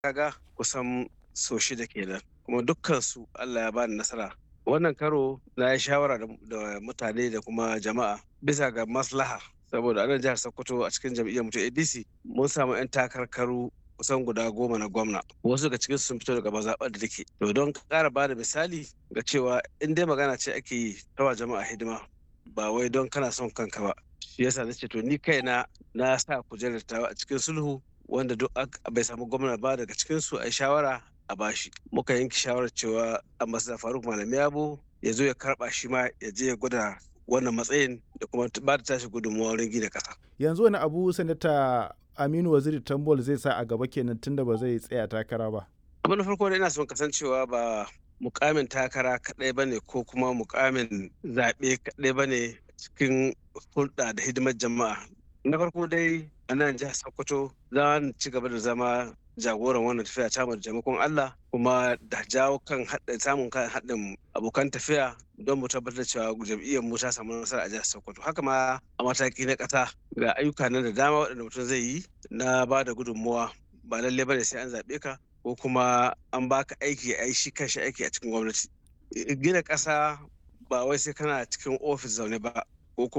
kaga kusan so shida kenan kuma dukkan su Allah ya bani nasara wannan karo na yi shawara da mutane da kuma jama'a bisa ga maslaha saboda anan jihar sokoto a cikin jam'iyyar mutum adc mun samu 'yan takarkaru kusan guda goma na gwamna wasu daga cikin sun fito daga mazaɓar da take to don ƙara ba da misali ga cewa in dai magana ce ake yi tawa jama'a hidima ba wai don kana son kanka ba shi yasa na ce to ni kaina na sa kujerar tawa a cikin sulhu wanda duk bai samu gwamna ba daga cikin su a shawara a bashi muka yanke shawarar cewa ambassador faruk malami yabo ya zo ya karba shi ma ya je ya gwada wannan matsayin da kuma ba da tashi gudunmawa wurin gina kasa yanzu wani abu sanata aminu waziri tambol zai sa a gaba kenan tunda ba zai tsaya takara ba abu na farko da ina son kasancewa ba mukamin takara kadai bane ko kuma mukamin zaɓe kadai bane cikin hulɗa da hidimar jama'a na farko dai a nan jihar sokoto za ci gaba da zama jagoran wannan tafiya ta da jamakon Allah kuma da jawo kan samun kan haɗin abokan tafiya don mu tabbatar cewa jam'iyyar mu ta samu nasara a jihar Sokoto haka ma a mataki na ƙasa ga ayyuka nan da dama waɗanda mutum zai yi na ba da gudunmuwa ba lalle bane sai an zaɓe ka ko kuma an baka aiki a yi shi kanshi aiki a cikin gwamnati gina ƙasa ba wai sai kana cikin ofis zaune ba